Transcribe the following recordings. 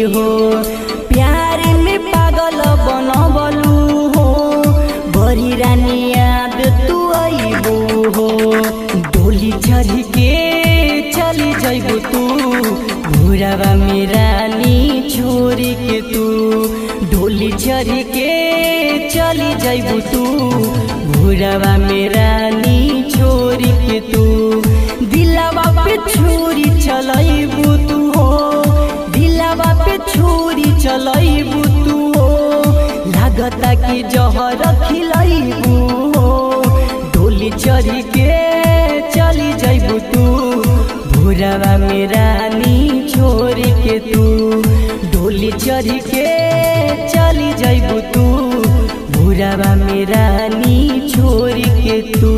हो प्यार में पागल बनबलू हो बड़ी रानी याद तू अबू हो डोली चढ़ के चली जैबू तू भूरावा में रानी छोरी के तू डोली चढ़ के चली जैबू तू भूरावा में रानी छोरी के तू दिलावा पे छुरी चलैबू तू हो दिलावा पे छुरी चलैबू तू हो लागता कि जहर खिलैबू हो डोली चढ़ के चली जैबू तू भूरावा में रानी छोरी के तू डोली चढ़ के चली जैबू तू भूरावा में रानी छोरी के तू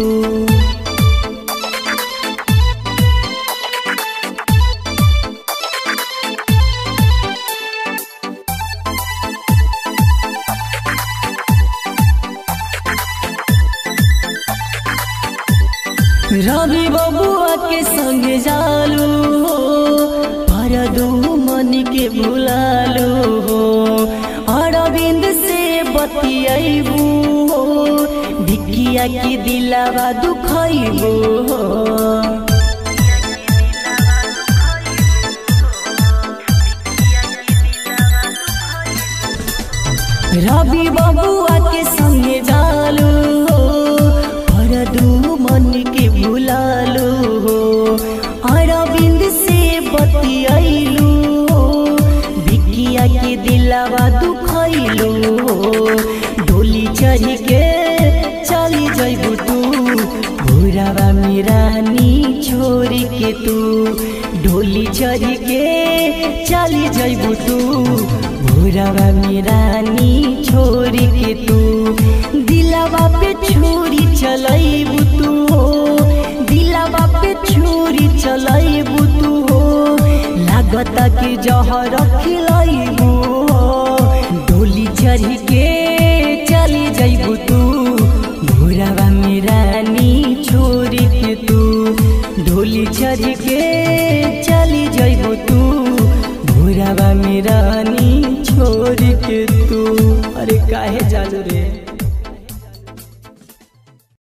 रवि बबुआ के संगे जालू हो भरदू मन के भुलालू हो अरविंद से बतियाबू हो भिकिया के दिलावा दुखैबू हो रवि बबुआ के संगे जालू हो भरदू मन के भुलालू हो अरविंद से बतियालू हो भिकिया के दिलावा दुखैलू हो डोली चढ़ के चली जैबू तू भूरावा में रानी छोरी के तू डोली चढ़ के चली जैबू तू भूरावा में रानी छोरी के तू दिलावा पे छुरी चलैबू तू हो दिलावा पे छुरी चलैबू तू हो लागता कि जहर खिलैबू हो डोली चढ़ के चली जैबू तू भूरावा में रानी छोरी के तू डोली चढ़ के